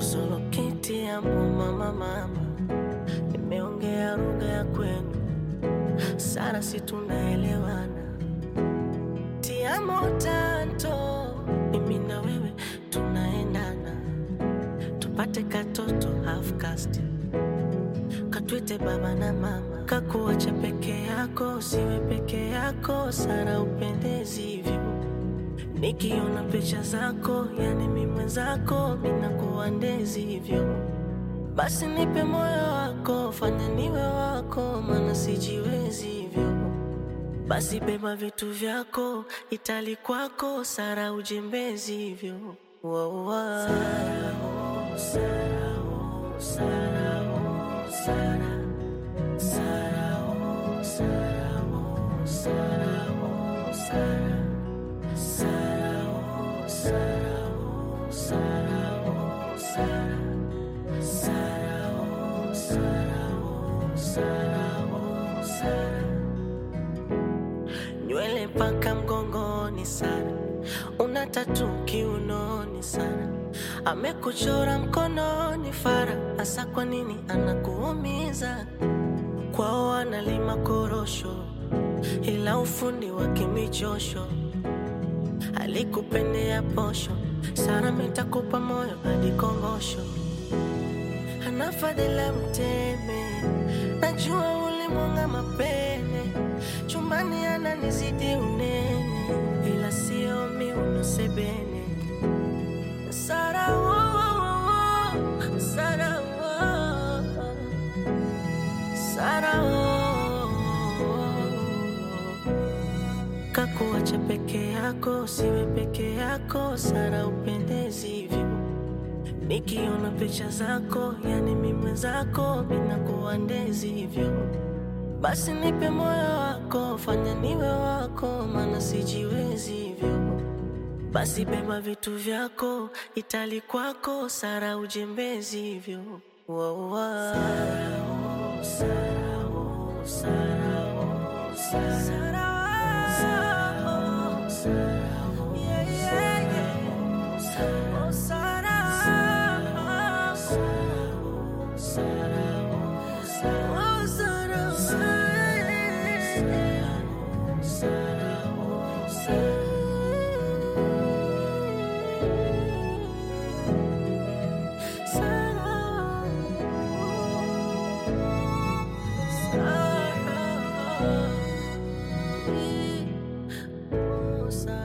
tusoloketi amo mama mama, nimeongea lugha ya kwenu sana, si tunaelewana? Tiamo tanto, mimi na wewe tunaendana, tupate katoto half caste katwite baba na mama, kakuacha peke yako, siwe peke yako, Sara upendezi hivyo. Nikiona picha zako, yani mi mwenzako, minakuwa ndezi hivyo. Basi nipe moyo wako, fanya niwe wako, maana sijiwezi hivyo. Basi beba vitu vyako, itali kwako, Sara ujembezi hivyo. Wow, wow. Sara, oh, Sara, oh, Sara, oh, Sara. Sara, oh, Sara, oh, Sara, oh, Sara. Sara, oh, Sara, oh, Sara, oh, Sara. Sara, oh, Sara, oh, Sara, oh, Sara. Nywele mpaka mgongoni sana, una tatu kiunoni sana, amekuchora mkononi fara. Hasa kwa nini anakuumiza? Kwao analima korosho, ila ufundi wa kimichosho. Alikupendea posho, Sara mitakupa moyo hadi kongosho. Ana fadhila mteme, najua ulimwanga mapene, chumbani ananizidi unene, ila sio miuno sebene. Sara, oh, oh, oh, Sara, oh, oh. Sara, oh, kakuacha peke yako, siwe peke yako, Sara upendezi hivyo. Nikiona picha zako, yani mi mwenzako, minakuwa ndezi hivyo. Basi nipe moyo wako, fanya niwe wako, maana sijiwezi hivyo. Basi beba vitu vyako, itali kwako, Sara ujembezi hivyo. Wow, wow. Sara, oh, Sara, oh, Sara, oh, Sara. Sara, oh, Sara, oh, yeah, yeah, yeah. Oh, Sara, oh, Sara, oh, Sara, oh, Sara. Oh, Sara, oh, Sara, oh, Sara. Sara, Sara, oh, Sara.